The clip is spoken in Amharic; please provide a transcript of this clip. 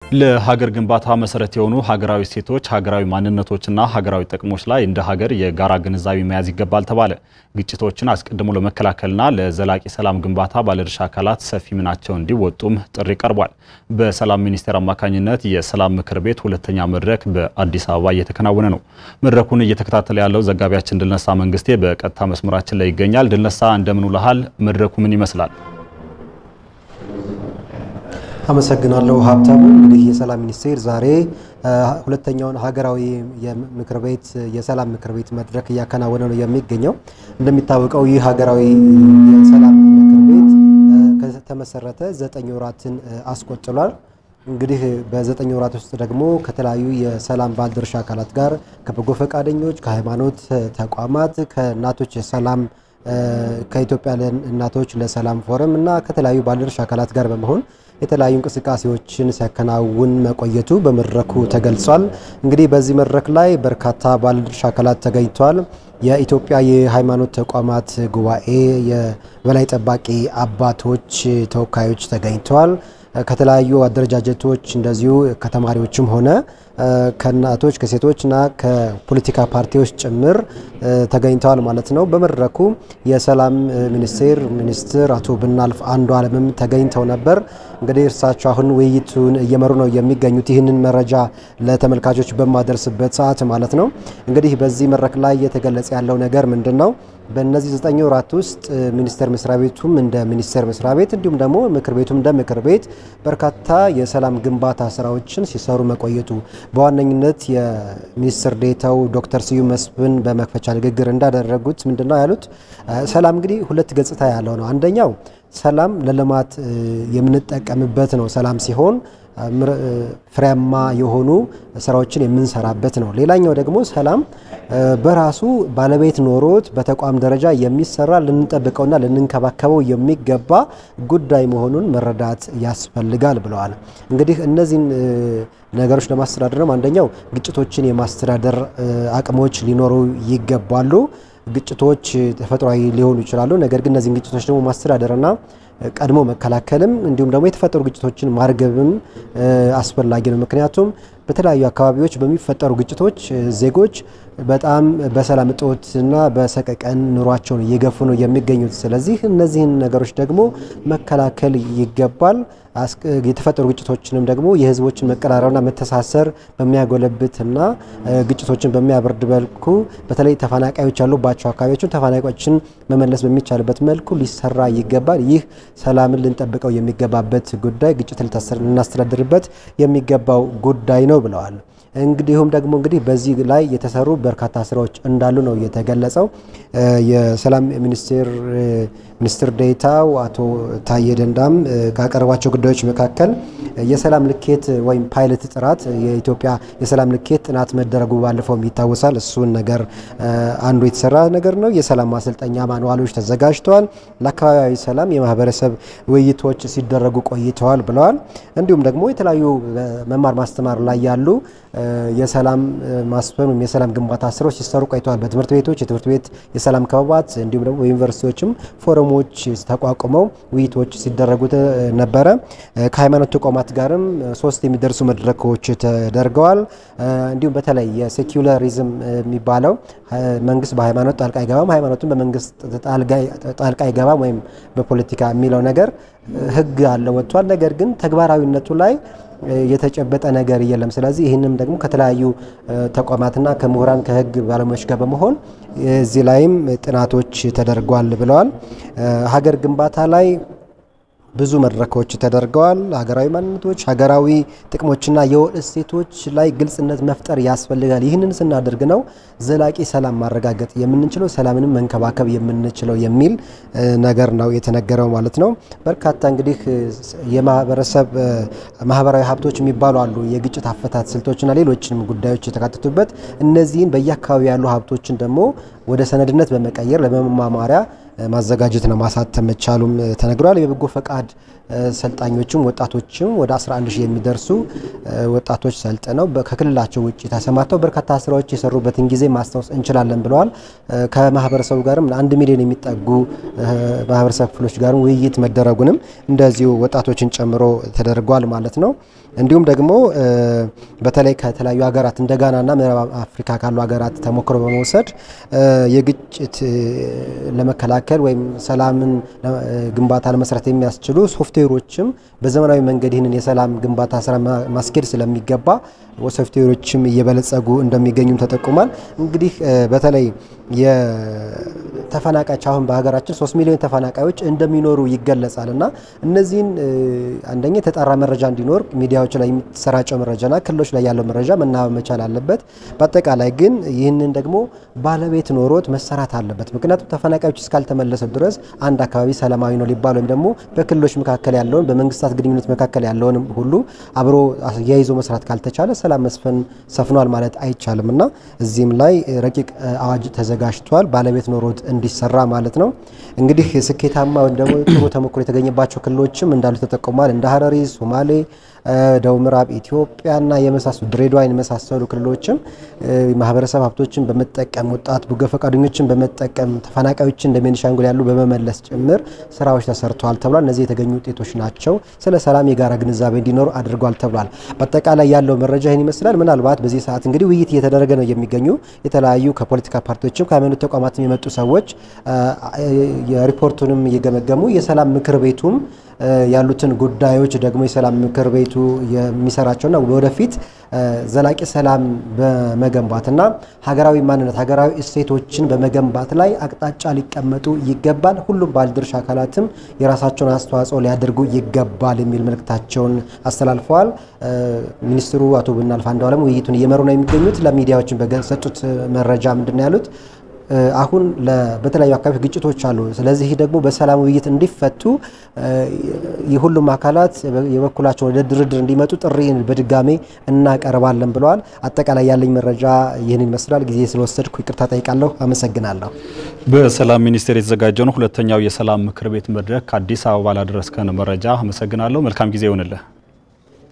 ለሀገር ግንባታ መሰረት የሆኑ ሀገራዊ እሴቶች፣ ሀገራዊ ማንነቶችና ሀገራዊ ጥቅሞች ላይ እንደ ሀገር የጋራ ግንዛቤ መያዝ ይገባል ተባለ። ግጭቶችን አስቀድሞ ለመከላከልና ለዘላቂ ሰላም ግንባታ ባለድርሻ አካላት ሰፊ ሚናቸውን እንዲወጡም ጥሪ ቀርቧል። በሰላም ሚኒስቴር አማካኝነት የሰላም ምክር ቤት ሁለተኛ መድረክ በአዲስ አበባ እየተከናወነ ነው። መድረኩን እየተከታተለ ያለው ዘጋቢያችን ድልነሳ መንግስቴ በቀጥታ መስመራችን ላይ ይገኛል። ድልነሳ እንደምን ውለሃል? መድረኩ ምን ይመስላል? አመሰግናለሁ ሀብታሙ። እንግዲህ የሰላም ሚኒስቴር ዛሬ ሁለተኛውን ሀገራዊ የምክር ቤት የሰላም ምክር ቤት መድረክ እያከናወነ ነው የሚገኘው። እንደሚታወቀው ይህ ሀገራዊ የሰላም ምክር ቤት ከተመሰረተ ዘጠኝ ወራትን አስቆጥሯል። እንግዲህ በዘጠኝ ወራት ውስጥ ደግሞ ከተለያዩ የሰላም ባለድርሻ አካላት ጋር ከበጎ ፈቃደኞች፣ ከሃይማኖት ተቋማት፣ ከእናቶች የሰላም ከኢትዮጵያ እናቶች ለሰላም ፎረም እና ከተለያዩ ባለድርሻ አካላት ጋር በመሆን የተለያዩ እንቅስቃሴዎችን ሲያከናውን መቆየቱ በመድረኩ ተገልጿል። እንግዲህ በዚህ መድረክ ላይ በርካታ ባለድርሻ አካላት ተገኝተዋል። የኢትዮጵያ የሃይማኖት ተቋማት ጉባኤ የበላይ ጠባቂ አባቶች ተወካዮች ተገኝተዋል። ከተለያዩ አደረጃጀቶች እንደዚሁ ከተማሪዎችም ሆነ ከእናቶች ከሴቶችና ከፖለቲካ ፓርቲዎች ጭምር ተገኝተዋል ማለት ነው። በመድረኩ የሰላም ሚኒስቴር ሚኒስትር አቶ ብናልፍ አንዱ አለምም ተገኝተው ነበር። እንግዲህ እርሳቸው አሁን ውይይቱን እየመሩ ነው የሚገኙት። ይህንን መረጃ ለተመልካቾች በማደርስበት ሰዓት ማለት ነው። እንግዲህ በዚህ መድረክ ላይ እየተገለጸ ያለው ነገር ምንድን ነው? በእነዚህ ዘጠኝ ወራት ውስጥ ሚኒስቴር መስሪያ ቤቱም እንደ ሚኒስቴር መስሪያ ቤት እንዲሁም ደግሞ ምክር ቤቱም እንደ ምክር ቤት በርካታ የሰላም ግንባታ ስራዎችን ሲሰሩ መቆየቱ በዋነኝነት የሚኒስትር ዴታው ዶክተር ስዩም መስፍን በመክፈቻ ንግግር እንዳደረጉት ምንድነው ያሉት? ሰላም እንግዲህ ሁለት ገጽታ ያለው ነው። አንደኛው ሰላም ለልማት የምንጠቀምበት ነው። ሰላም ሲሆን ፍሬያማ የሆኑ ስራዎችን የምንሰራበት ነው። ሌላኛው ደግሞ ሰላም በራሱ ባለቤት ኖሮት በተቋም ደረጃ የሚሰራ ልንጠብቀውና ልንንከባከበው የሚገባ ጉዳይ መሆኑን መረዳት ያስፈልጋል ብለዋል። እንግዲህ እነዚህን ነገሮች ለማስተዳደርም አንደኛው ግጭቶችን የማስተዳደር አቅሞች ሊኖሩ ይገባሉ። ግጭቶች ተፈጥሯዊ ሊሆኑ ይችላሉ። ነገር ግን እነዚህን ግጭቶች ደግሞ ማስተዳደርና ቀድሞ መከላከልም እንዲሁም ደግሞ የተፈጠሩ ግጭቶችን ማርገብም አስፈላጊ ነው። ምክንያቱም በተለያዩ አካባቢዎች በሚፈጠሩ ግጭቶች ዜጎች በጣም በሰላም እጦትና በሰቀቀን ኑሯቸውን እየገፉ ነው የሚገኙት። ስለዚህ እነዚህን ነገሮች ደግሞ መከላከል ይገባል። የተፈጠሩ ግጭቶችንም ደግሞ የሕዝቦችን መቀራረብና መተሳሰር በሚያጎለብትና ግጭቶችን በሚያበርድ መልኩ በተለይ ተፈናቃዮች ያሉባቸው አካባቢዎችን ተፈናቃዮችን መመለስ በሚቻልበት መልኩ ሊሰራ ይገባል። ይህ ሰላምን ልንጠብቀው የሚገባበት ጉዳይ፣ ግጭት ልናስተዳድርበት የሚገባው ጉዳይ ነው ብለዋል። እንግዲሁም ደግሞ እንግዲህ በዚህ ላይ የተሰሩ በርካታ ስራዎች እንዳሉ ነው የተገለጸው። የሰላም ሚኒስቴር ሚኒስትር ዴኤታው አቶ ታዬ ደንዳም ካቀረቧቸው ጉዳዮች መካከል የሰላም ልኬት ወይም ፓይለት ጥራት የኢትዮጵያ የሰላም ልኬት ጥናት መደረጉ ባለፈውም ይታወሳል። እሱን ነገር አንዱ የተሰራ ነገር ነው። የሰላም ማሰልጠኛ ማንዋሎች ተዘጋጅተዋል። ለአካባቢያዊ ሰላም የማህበረሰብ ውይይቶች ሲደረጉ ቆይተዋል ብለዋል። እንዲሁም ደግሞ የተለያዩ መማር ማስተማር ላይ ያሉ የሰላም ማስፈን ወይም የሰላም ግንባታ ስራዎች ሲሰሩ ቆይተዋል። በትምህርት ቤቶች የትምህርት ቤት የሰላም ክበባት እንዲሁም ደግሞ በዩኒቨርሲቲዎችም ፎረሞች ተቋቁመው ውይይቶች ሲደረጉ ነበረ። ከሃይማኖት ተቋማት ጋርም ሶስት የሚደርሱ መድረኮች ተደርገዋል። እንዲሁም በተለይ የሴኩላሪዝም የሚባለው መንግስት በሃይማኖት ጣልቃ አይገባም፣ ሃይማኖትን በመንግስት ጣልቃ አይገባም ወይም በፖለቲካ የሚለው ነገር ህግ አለ ወጥቷል። ነገር ግን ተግባራዊነቱ ላይ የተጨበጠ ነገር የለም። ስለዚህ ይህንም ደግሞ ከተለያዩ ተቋማትና ከምሁራን ከህግ ባለሙያዎች ጋር በመሆን እዚህ ላይም ጥናቶች ተደርጓል ብለዋል። ሀገር ግንባታ ላይ ብዙ መድረኮች ተደርገዋል። ሀገራዊ ማንነቶች፣ ሀገራዊ ጥቅሞችና የወል እሴቶች ላይ ግልጽነት መፍጠር ያስፈልጋል። ይህንን ስናደርግ ነው ዘላቂ ሰላም ማረጋገጥ የምንችለው ሰላምንም መንከባከብ የምንችለው የሚል ነገር ነው የተነገረው ማለት ነው። በርካታ እንግዲህ የማህበረሰብ ማህበራዊ ሀብቶች የሚባሉ አሉ። የግጭት አፈታት ስልቶችና ሌሎችንም ጉዳዮች የተካተቱበት እነዚህን በየአካባቢ ያሉ ሀብቶችን ደግሞ ወደ ሰነድነት በመቀየር ለመማማሪያ ማዘጋጀትና ማሳተም መቻሉም ተነግሯል። የበጎ ፈቃድ ሰልጣኞችም ወጣቶችም ወደ 11 ሺህ የሚደርሱ ወጣቶች ሰልጥነው ከክልላቸው ውጭ ተሰማርተው በርካታ ስራዎች የሰሩበትን ጊዜ ማስታወስ እንችላለን ብለዋል። ከማህበረሰቡ ጋርም ለአንድ ሚሊዮን የሚጠጉ ማህበረሰብ ክፍሎች ጋርም ውይይት መደረጉንም እንደዚሁ ወጣቶችን ጨምሮ ተደርጓል ማለት ነው። እንዲሁም ደግሞ በተለይ ከተለያዩ ሀገራት እንደ ጋናና ምዕራብ አፍሪካ ካሉ ሀገራት ተሞክሮ በመውሰድ የግጭት ለመከላከል ወይም ሰላምን ግንባታ ለመስራት የሚያስችሉ ሶፍትዌሮችም በዘመናዊ መንገድ ይህንን የሰላም ግንባታ ስራ ማስኬድ ስለሚገባ ሶፍትዌሮችም እየበለጸጉ እንደሚገኙም ተጠቁሟል። እንግዲህ በተለይ የተፈናቃዮች አሁን በሀገራችን ሶስት ሚሊዮን ተፈናቃዮች እንደሚኖሩ ይገለጻል እና እነዚህን አንደኛ የተጣራ መረጃ እንዲኖር ሚዲያዎች ላይ የሚሰራጨው መረጃና ክልሎች ላይ ያለው መረጃ መናበብ መቻል አለበት። በአጠቃላይ ግን ይህንን ደግሞ ባለቤት ኖሮት መሰራት አለበት። ምክንያቱም ተፈናቃዮች እስካልተመለሱ ድረስ አንድ አካባቢ ሰላማዊ ነው ሊባል ወይም ደግሞ በክልሎች መካከል ያለውን በመንግስታት ግንኙነት መካከል ያለውንም ሁሉ አብሮ አያይዞ መስራት ካልተቻለ ሰላም መስፈን ሰፍኗል ማለት አይቻልም እና እዚህም ላይ ረቂቅ አዋጅ ተዘጋጅቷል። ባለቤት ኖሮት እንዲሰራ ማለት ነው። እንግዲህ ስኬታማ ወይም ደግሞ ጥሩ ተሞክሮ የተገኘባቸው ክልሎችም እንዳሉ ተጠቁሟል። እንደ ሀረሪ፣ ሶማሌ፣ ደቡብ ምዕራብ ኢትዮጵያና የመሳሰሉ ድሬዳዋን የመሳሰሉ ክልሎችም ማህበረሰብ ሀብቶችን በመጠቀም ወጣት በጎ ፈቃደኞችን በመጠቀም ተፈናቃዮችን እንደ ቤኒሻንጉል ያሉ በመመለስ ጭምር ስራዎች ተሰርተዋል ተብሏል። እነዚህ የተገኙ ውጤቶች ናቸው። ስለ ሰላም የጋራ ግንዛቤ እንዲኖሩ አድርጓል ተብሏል። በአጠቃላይ ያለው መረጃ ይህን ይመስላል። ምናልባት በዚህ ሰዓት እንግዲህ ውይይት እየተደረገ ነው የሚገኙ የተለያዩ ከፖለቲካ ፓርቲዎችም ከሃይማኖት ተቋማትም የመጡ ሰዎች የሪፖርቱንም እየገመገሙ የሰላም ምክር ቤቱም ያሉትን ጉዳዮች ደግሞ የሰላም ምክር ቤቱ የሚሰራቸውና ወደፊት ዘላቂ ሰላም በመገንባትና ሀገራዊ ማንነት ሀገራዊ እሴቶችን በመገንባት ላይ አቅጣጫ ሊቀመጡ ይገባል። ሁሉም ባለድርሻ አካላትም የራሳቸውን አስተዋጽኦ ሊያደርጉ ይገባል የሚል መልእክታቸውን አስተላልፈዋል። ሚኒስትሩ አቶ ብናልፍ አንዱዓለም ውይይቱን እየመሩ ነው የሚገኙት። ለሚዲያዎችን በሰጡት መረጃ ምንድን ነው ያሉት? አሁን በተለያዩ አካባቢዎች ግጭቶች አሉ። ስለዚህ ደግሞ በሰላም ውይይት እንዲፈቱ የሁሉም አካላት የበኩላቸው ወደ ድርድር እንዲመጡ ጥሪ በድጋሜ እናቀርባለን ብለዋል። አጠቃላይ ያለኝ መረጃ ይህን ይመስላል። ጊዜ ስለወሰድኩ ይቅርታ ጠይቃለሁ። አመሰግናለሁ። በሰላም ሚኒስቴር የተዘጋጀውን ሁለተኛው የሰላም ምክር ቤት መድረክ ከአዲስ አበባ ላደረስከን መረጃ አመሰግናለሁ። መልካም ጊዜ ይሆንልህ።